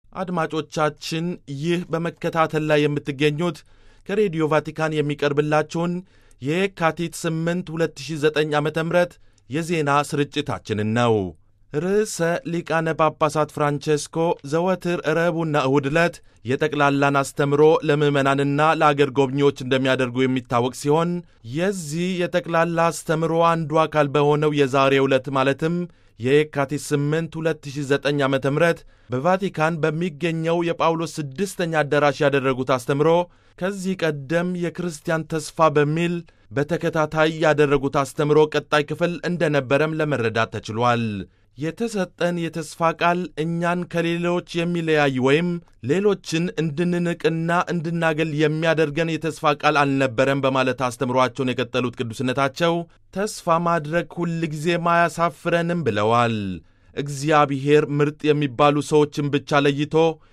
አድማጮቻችን ይህ በመከታተል ላይ የምትገኙት ከሬዲዮ ቫቲካን የሚቀርብላችሁን የካቲት 8 2009 ዓ ም የዜና ስርጭታችንን ነው። ርዕሰ ሊቃነ ጳጳሳት ፍራንቼስኮ ዘወትር ረቡዕና እሁድ ዕለት የጠቅላላን አስተምሮ ለምዕመናንና ለአገር ጎብኚዎች እንደሚያደርጉ የሚታወቅ ሲሆን የዚህ የጠቅላላ አስተምሮ አንዱ አካል በሆነው የዛሬው ዕለት ማለትም የየካቲት 8 2009 ዓ ም በቫቲካን በሚገኘው የጳውሎስ ስድስተኛ አዳራሽ ያደረጉት አስተምሮ ከዚህ ቀደም የክርስቲያን ተስፋ በሚል በተከታታይ ያደረጉት አስተምሮ ቀጣይ ክፍል እንደነበረም ለመረዳት ተችሏል። የተሰጠን የተስፋ ቃል እኛን ከሌሎች የሚለያይ ወይም ሌሎችን እንድንንቅና እንድናገል የሚያደርገን የተስፋ ቃል አልነበረም በማለት አስተምሯቸውን የቀጠሉት ቅዱስነታቸው ተስፋ ማድረግ ሁልጊዜም አያሳፍረንም ብለዋል። እግዚአብሔር ምርጥ የሚባሉ ሰዎችን ብቻ ለይቶ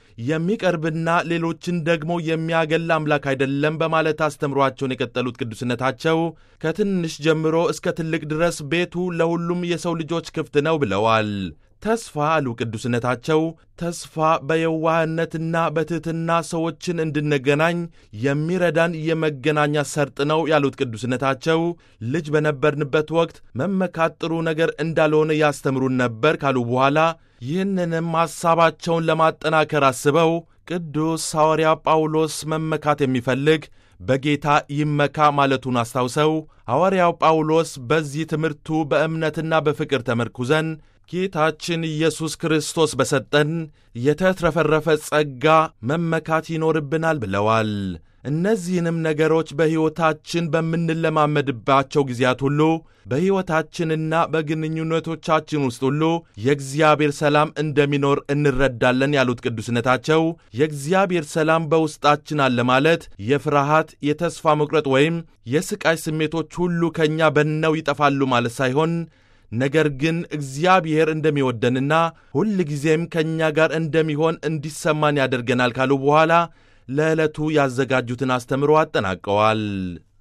የሚቀርብና ሌሎችን ደግሞ የሚያገል አምላክ አይደለም በማለት አስተምሯቸውን የቀጠሉት ቅዱስነታቸው ከትንሽ ጀምሮ እስከ ትልቅ ድረስ ቤቱ ለሁሉም የሰው ልጆች ክፍት ነው ብለዋል። ተስፋ አሉ ቅዱስነታቸው፣ ተስፋ በየዋህነትና በትሕትና ሰዎችን እንድንገናኝ የሚረዳን የመገናኛ ሰርጥ ነው ያሉት ቅዱስነታቸው ልጅ በነበርንበት ወቅት መመካት ጥሩ ነገር እንዳልሆነ ያስተምሩን ነበር ካሉ በኋላ ይህንንም ሐሳባቸውን ለማጠናከር አስበው ቅዱስ ሐዋርያ ጳውሎስ መመካት የሚፈልግ በጌታ ይመካ ማለቱን አስታውሰው ሐዋርያው ጳውሎስ በዚህ ትምህርቱ በእምነትና በፍቅር ተመርኩዘን ጌታችን ኢየሱስ ክርስቶስ በሰጠን የተትረፈረፈ ጸጋ መመካት ይኖርብናል ብለዋል። እነዚህንም ነገሮች በሕይወታችን በምንለማመድባቸው ጊዜያት ሁሉ በሕይወታችንና በግንኙነቶቻችን ውስጥ ሁሉ የእግዚአብሔር ሰላም እንደሚኖር እንረዳለን ያሉት ቅዱስነታቸው የእግዚአብሔር ሰላም በውስጣችን አለ ማለት የፍርሃት፣ የተስፋ መቁረጥ ወይም የሥቃይ ስሜቶች ሁሉ ከእኛ በነው ይጠፋሉ ማለት ሳይሆን ነገር ግን እግዚአብሔር እንደሚወደንና ሁል ጊዜም ከእኛ ጋር እንደሚሆን እንዲሰማን ያደርገናል ካሉ በኋላ ለዕለቱ ያዘጋጁትን አስተምሮ አጠናቀዋል።